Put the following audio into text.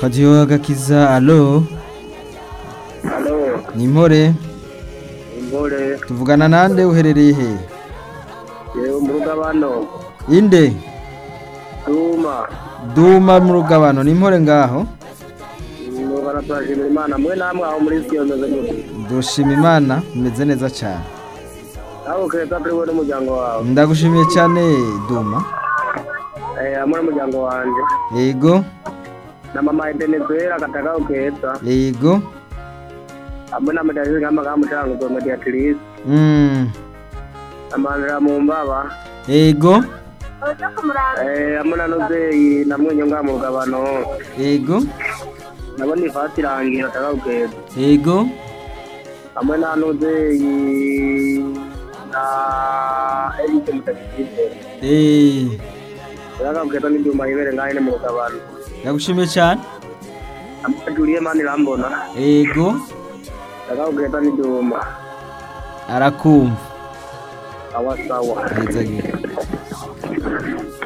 radiyo agakiza alo Halo, ni impore imbore, tuvugana nande uherereye he yewe mu rugabano, inde Duma, duma mu rugabano ni impore ngaho ngo baratwashimira Imana, mwe namwe aho muri siyo meze gute? dushima imana umeze neza cyane Aho keza kuri wowe n'umuryango wawe, ndagushimiye cyane duma eh, hamwe n'umuryango wanje, yego na mama Ebenezuela katakaho keza, yego hamwe na Medalize Kamaga Mucango Mediatrice, mm. na Mandela Mumbaba, yego eh, hamwe na Nozeyi na Mwenyo nga mu rugabano, yego nabo ni Fati Rangira katakaho keza, yego hamwe na Nozeyi na Eric Mutakize. Eh, Yakabweta n'ibyuma yibere ngahe mu rugabano. ndagushimiye cyane Amajuriye mani rambona. yego Yakabweta n'ibyuma. arakumva Sawa sawa. neza gito